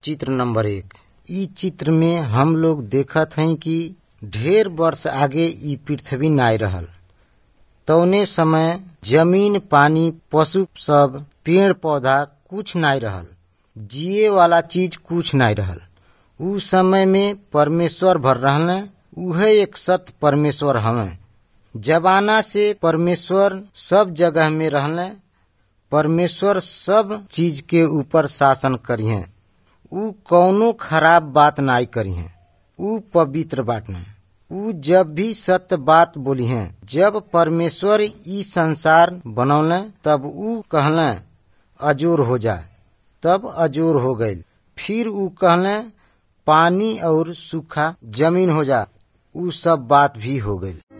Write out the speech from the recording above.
चित्र नंबर एक इ चित्र में हम लोग देखत हई कि ढेर वर्ष आगे इ पृथ्वी नाय रहल तौने समय जमीन पानी पशु सब पेड़ पौधा कुछ नाय रहल जिए वाला चीज कुछ नाय रहल उ समय में परमेश्वर भर रहले उहे एक सत्य परमेश्वर हवे जमाना से परमेश्वर सब जगह में रहले परमेश्वर सब चीज के ऊपर शासन करिहे उ कौनो खराब बात नाय करिहे उ पवित्र बाटने उ जब भी सत्य बात बोली हैं जब परमेश्वर ई संसार बनौले तब उ कहले अजोर हो जाए तब अजोर हो गईल फिर उ कहले पानी और सूखा जमीन हो जा उ सब बात भी हो गईल